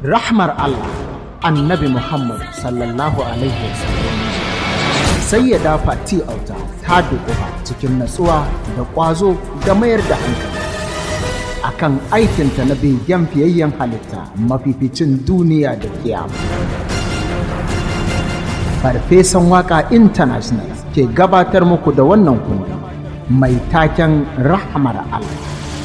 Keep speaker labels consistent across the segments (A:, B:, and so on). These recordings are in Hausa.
A: rahmar Allah annabi Muhammad sallallahu alaihi wasallam sai ya dafa ti auta ta dukufa cikin natsuwa da ƙwazo da mayar da hankali akan aikinta na begen fiyayyen halitta mafificin duniya da kiyama. Farfesan Waka International ke gabatar muku da wannan kundi mai taken Rahmar Allah.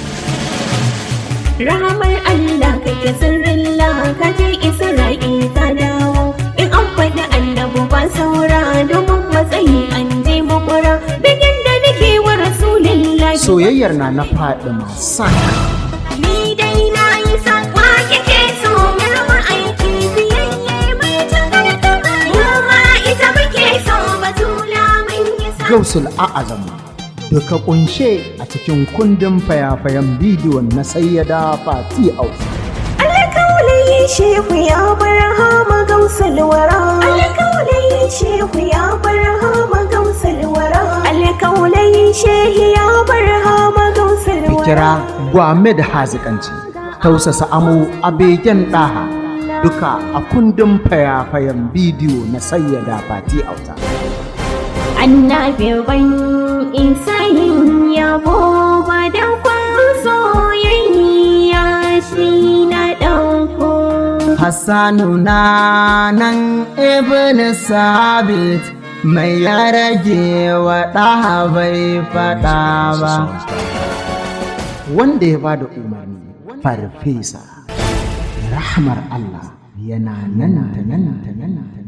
B: Rahamar Allah kake sirrin ka je Isra'il ta dawo in an faɗi annabu ba saura domin matsayi an je makura bigin da nake wa rasulillahi
A: Soyayyar na na faɗi saka
B: ni dai na yi sakwa kike so yarwa aiki biyayye mai tagarta mu ma ita muke so batula mun yi sa
A: Gausul A'azam duka kunshe a cikin kundin fayafayan bidiyon na sayyada Fati Auta.
B: Alƙawalin shehu ya bar hama gausar wara. Alƙawalin shehu ya bar hama gausar wara. Alƙawalin shehu ya bar hama gausar wara.
A: Fikira gwame da hazikanci, tausasa amo a begen ɗaha duka a kundin fayafayan bidiyo na sayyada Fati Auta.
B: Annabi ban isa yin yabo ba da kwan soyayya shi na ɗauko.
A: Hassanu na nan Ibn Sabit mai ya rage wa ɗaha bai faɗa ba. Wanda ya ba da umarni farfesa, rahmar Allah yana nan da nan da nan.